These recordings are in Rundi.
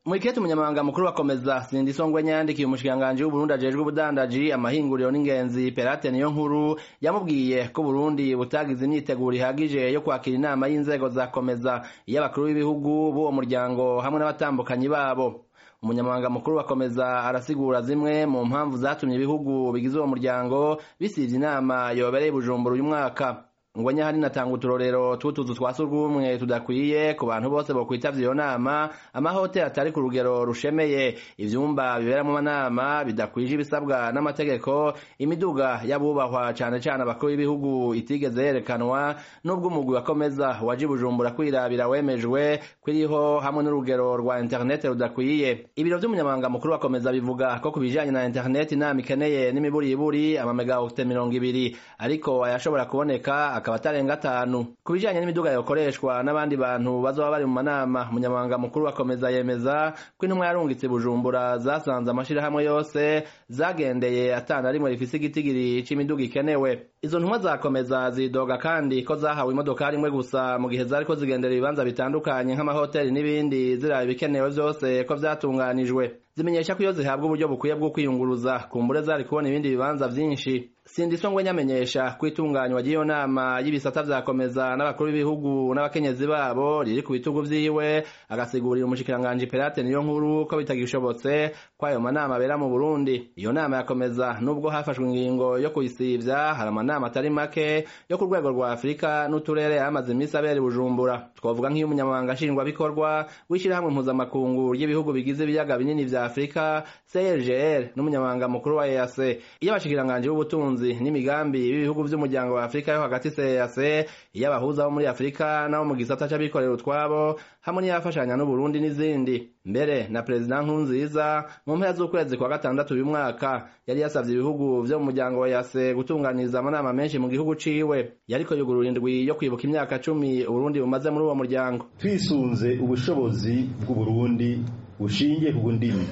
Mwikete umunyamabanga mukuru wakomeza Sindisongwe yandikiye umushikiranganji w'Uburundi ajejwe ubudandaji amahinguriro n'ingenzi Perate niyo nkuru yamubwiye ko Burundi butagize imyiteguro ihagije yo kwakira inama y'inzego zakomeza iy'abakuru b'ibihugu b'uwo muryango hamwe n'abatambukanyi babo umunyamabanga mukuru wakomeza arasigura zimwe mu mpamvu zatumye ibihugu bigize uwo muryango bisivye inama yobereye Bujumbura uyu mwaka ngo nyahari natanga uturorero tw'utuzu twa surwumwe tudakwiye ku bantu bose bokwitavya iyo nama amahoteli atari ku rugero rushemeye ivyumba biberamwo amanama bidakwije ibisabwa n'amategeko imiduga y'abubahwa cane cane abakuru b'ibihugu itigeze yerekanwa n'ubwo umugwi wakomeza waje bujumbura kwirabira wemejwe kwiriho hamwe n'urugero rwa internet rudakwiye ibiro vy'umunyamabanga mukuru wakomeza bivuga ko ku bijanye na internet inama ikeneye n'imiburiburi amamegawate mirongo ibiri ariko ayashobora kuboneka akaba atarenga atanu ku bijanye n'imiduga yokoreshwa n'abandi bantu bazoba bari mu manama umunyamabanga mukuru wakomeza yemeza ko intumwa yarungitse bujumbura zasanze amashirahamwe yose zagendeye atana rimwe rifise igitigiri c'imiduga ikenewe izo ntumwa zakomeza zidoga kandi ko zahawe imodokari imwe gusa mu gihe zariko zigendera ibibanza bitandukanye nk'amahoteli n'ibindi ziraba ibikenewe vyose ko vyatunganijwe zimenyesha ko iyo zihabwa uburyo bukwiye bwo kwiyunguruza kumbure zari kubona ibindi bibanza vyinshi sindisongwe nyamenyesha ko itunganywa ry'iyo nama y'ibisata vyakomeza n'abakuru b'ibihugu n'abakenyezi babo riri ku bitugu vyiwe agasigurira umushikiranganji Perate niyo nkuru ko bitagishobotse ko ayo manama abera mu Burundi iyo nama yakomeza nubwo hafashwe ingingo yo kuyisivya hari amanama atari make yo ku rwego rwa Afurika n'uturere yamaze iminsi abera Bujumbura twavuga nk'iyo umunyamabanga nshingwabikorwa w'ishirahamwe mpuzamakungu ry'ibihugu bigize ibiyaga binini vya Afurika CRGL n'umunyamabanga mukuru wa EAC iyo abashikiranganji b'ubutunzi n'imigambi b'ibihugu vy'umuryango wa Afurika yo hagati CEAC iyo abahuza bo muri Afurika nabo mu gisata c'abikorera utwabo hamwe n'iyafashanya n'Uburundi n'izindi mbere na Perezida Nkurunziza mu mpera z'ukwezi kwa gatandatu uyu mwaka yari yasavye ibihugu vyo mu muryango wa EAC gutunganiriza amanama menshi mu gihugu ciwe yariko yugurura indwi yo kwibuka imyaka cumi Uburundi bumaze muri uwo muryango twisunze ubushobozi bw'Uburundi bushingiye ku ndimi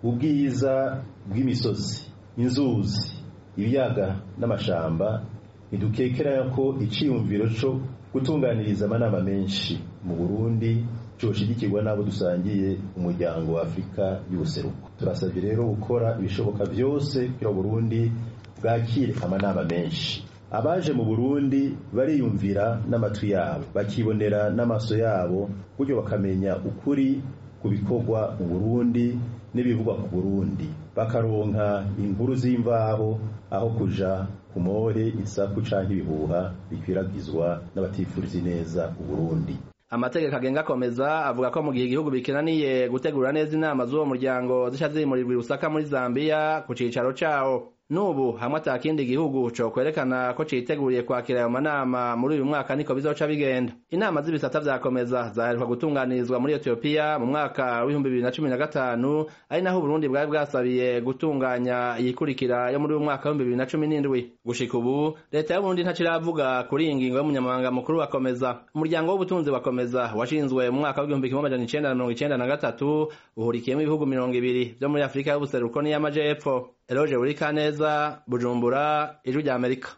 ubwiza bw'imisozi inzuzi ibiyaga n'amashamba ntidukekera ko iciyumviro co gutunganiriza amanama menshi mu Burundi coshigikirwa n'abo dusangiye umuryango wa Afurika y'ubuseruko turasabye rero gukora ibishoboka vyose kugira Burundi bwakire amanama menshi abaje mu Burundi bariyumvira n'amatwi yabo bakibonera n'amaso yabo buryo bakamenya ukuri ku bikorwa mu Burundi n'ibivugwa ku Burundi bakaronka inkuru z'imvaho aho kuja ku more isaku canke ibihuha bikwiragizwa n'abatifuriza neza Uburundi amategeko agenga akomeza avuga ko mu gihe igihugu bikenaniye gutegura neza inama z'uwo muryango zica zimurirwa i Lusaka muri Zambia ku cicaro cawo nubu hamwe atakindi gihugu co kwerekana ko citeguriye kwakira ayo manama muri uyu mwaka niko bizoca bigenda inama z'ibisata vyakomeza zaheruka gutunganirizwa muri Ethiopia mu mwaka w'ibihumbi bibiri na cumi na gatanu ari naho Burundi bwari bwasabiye gutunganya iyikurikira yo muri uyu mwaka w'ibihumbi bibiri na cumi n'indwi gushika ubu leta y'Uburundi ntaciravuga kuri iyi ngingo y'umunyamabanga mukuru wakomeza umuryango w'ubutunzi wakomeza washinzwe mu mwaka w'igihumbi kimwe amajana icenda na mirongo icenda na gatatu uhurikiyemo ibihugu mirongo ibiri vyo muri Afurika y'ubuseruko n'iy'amajepfo Eloge Burikaneza Bujumbura Ijwi ry'Amerika